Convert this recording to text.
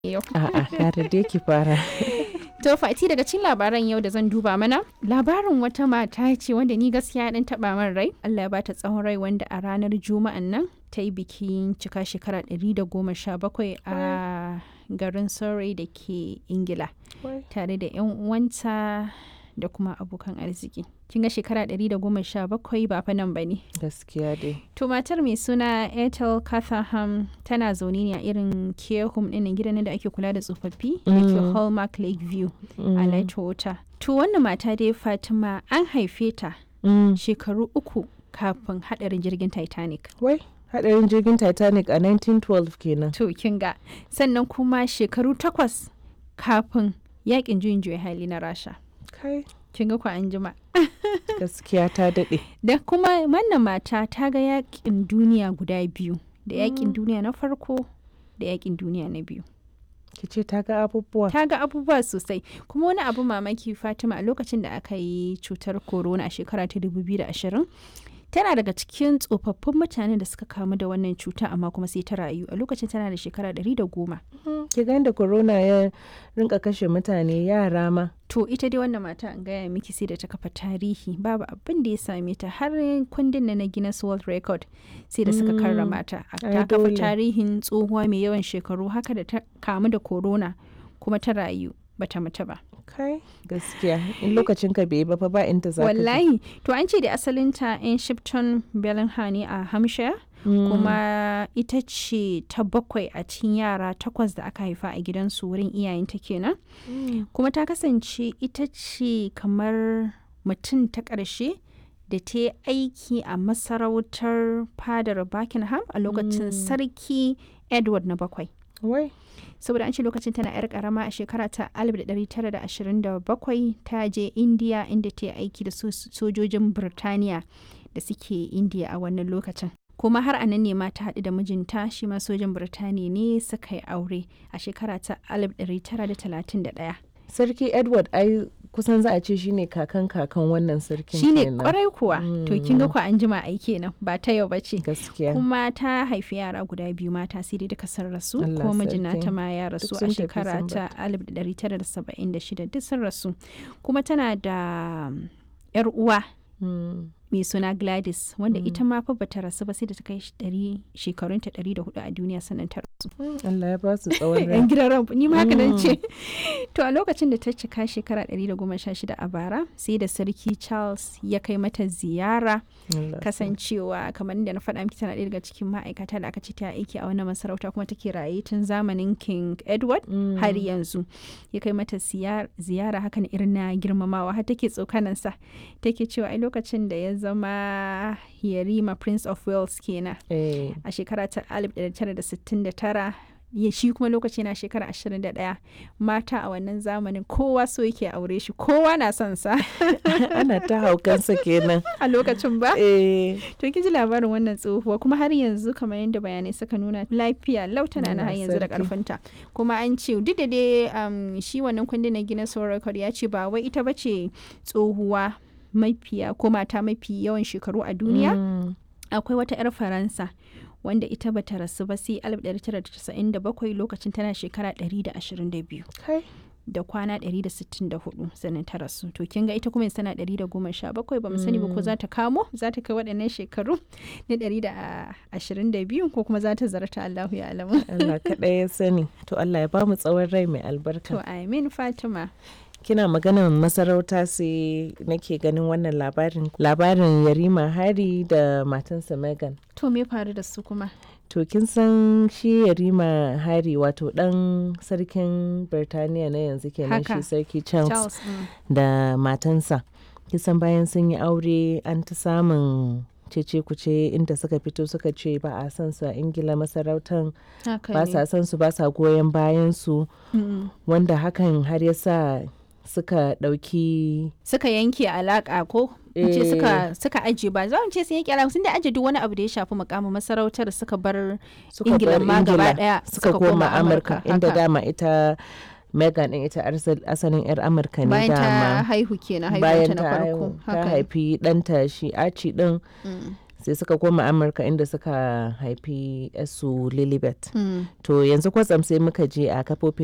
yau. A'a, kare dai ki fara. To Fati daga cikin labaran yau da zan duba mana labarin wata mata ce wanda ni gaskiya dan taba min rai Allah ya bata tsawon rai wanda a ranar juma'an nan ta yi bikin cika shekara 117 a garin Surrey da ke Ingila tare da 'yan uwanta da kuma abokan arziki. Kin ga shekara 117 ba fa nan ba ne. Gaskiya dai. To matar mai suna Ethel Catherham tana zaune ne a irin care home ɗin gidan da ake kula da tsofaffi da ke Hallmark Lakeview a Lightwater. To wannan mata dai Fatima an haife ta shekaru uku kafin haɗarin jirgin Titanic. Wai, hadarin jirgin Titanic a 1912 kenan. To kin ga sannan kuma shekaru takwas kafin yakin juyin juya hali na Rasha. Kai, Kin ga ku an jima. gaskiya ta daɗe. Da kuma wannan mata ta ga yakin duniya guda biyu da yakin duniya na farko da yakin duniya na biyu. Ki ce ta ga abubuwa. ta ga abubuwa sosai kuma wani abu mamaki fatima a lokacin da aka yi cutar corona a shekara ta 2020 tana daga cikin tsofaffin mutanen da suka kamu da wannan cuta amma kuma sai ta rayu a lokacin tana da shekara 110 Ki ga yadda corona ya rinka kashe mutane yara ma. to ita dai wannan mata an gaya miki sai da ta kafa tarihi babu abin da ya same ta har kundin na na Guinness World Record sai da suka karrama ta A- ai ta kafa dole. tarihin tsohuwa mai yawan shekaru haka da ta kamu da corona kuma ta rayu bata mutu ba Kai, gaskiya. In lokacin ka bai yi ba fa ba inda za ka je. wallahi to an ce da asalinta in shipton bellingham ne a hampshire kuma ita ce ta bakwai a cikin yara takwas da aka haifa a gidansu wurin iyayenta kenan Mm. kuma ta kasance ita ce kamar mutum ta ƙarshe da ta yi aiki a masarautar fadar buckingham a lokacin sarki edward na bakwai Wai, saboda an ce lokacin tana 'yar karama a shekara ta 1927 ta je indiya inda ta yi aiki da so- sojojin birtaniya da suke indiya a wannan lokacin kuma har a nan ne ma ta haɗu da mijinta shi ma sojan birtaniya ne suka yi aure a shekara ta 1931 Sarki Edward ai kusan za a ce shine kakan kakan wannan sarkin shine kenan. kwarai kuwa to kin ga ku an jima ai kenan ba ta yau bace Gaskiya. kuma ta haifi yara guda biyu mata sai dai duka sun rasu Allah kuma mijina sarki. ta ma ya rasu Duk a sun tafi shekara sun ta 1976 duk sun rasu kuma tana da um, yar uwa Mm. mai suna Gladys wanda ita ma fa bata rasu ba sai da ta kai shi ɗari- shekarunta 104 a duniya sannan ta rasu Allah ya ba su tsawon rai. yan gidan ran ni ma haka nan ce to a lokacin da ta cika shekara 116 a bara sai da sarki Charles ya kai mata ziyara Allah kasancewa kamar da na faɗa miki tana ɗaya daga cikin ma'aikata da aka ce ta aiki a wannan masarauta kuma take raye tun zamanin king edward Mm. har yanzu ya kai mata ziyar- ziyara hakan irin na girmamawa har take tsokanansa take cewa ai lokacin da ya zama yarima prince of wales kenan Eh, a shekara ta 1969 ya shi kuma lokaci na shekara 21 mata a wannan zamanin kowa so yake aure shi kowa na son sa ana ta haukansa kenan. a lokacin ba Eh, To kin ji labarin wannan tsohuwa kuma har yanzu kamar yadda bayanai suka nuna lafiya lau tana na har Allah yanzu da sarki. karfinta. Kuma an ce duk da dai um, shi wannan kundin na Guinness World Record ya ce ba wai ita bace tsohuwa mafiya ko mata mafi yawan shekaru a duniya. mm. Akwai wata 'yar Faransa wanda ita bata rasu ba sai 1997 lokacin tana shekara 122 Kai. da kwana 164 sannan ta rasu to kin ga ita kuma yanzu tana 117 ba mu sani ba ko za ta kamo za ta kai waɗannan shekaru na 122 ko kuma za ta zarta Allahu ya alamu Allah kaɗai ya sani. To Allah ya ba mu tsawon rai mai to albarka. amin Fatima Kina maganar masarauta sai nake ganin wannan labarin. Labarin Yarima Hari da matansa Megan. to me faru da su kuma To kin san shi Yarima Hari wato ɗan sarkin Birtaniya na yanzu kenan Haka. shi sarki Charles, Charles mm. da matansa. Kisan bayan sun yi aure an ta samun cece kuce inda suka fito suka ce ba a san su a Ingila masarautan haka ba ne sa san su ba sa goyon bayan su Mm. wanda hakan har ya sa suka ɗauki suka yanke alaka ko in ce Eh. suka suka aje ba za mu ce sun yanke alaka sun da aje duk wani abu da ya shafi mukamin masarautar suka bar suka Ingila bar ma gaba Ingila, daya suka koma Amurka inda haka. dama ita Megan din ita arsal- asalin 'yar Amurka ne bayan ta dama haihu kenan bayan haihuwanta na ta farko haihu ta haka ne. haifi ɗanta shi Archie din Mm. sai suka koma amurka inda suka haifi su lilibet Mm. to yanzu kwatsam sai muka je a kafofin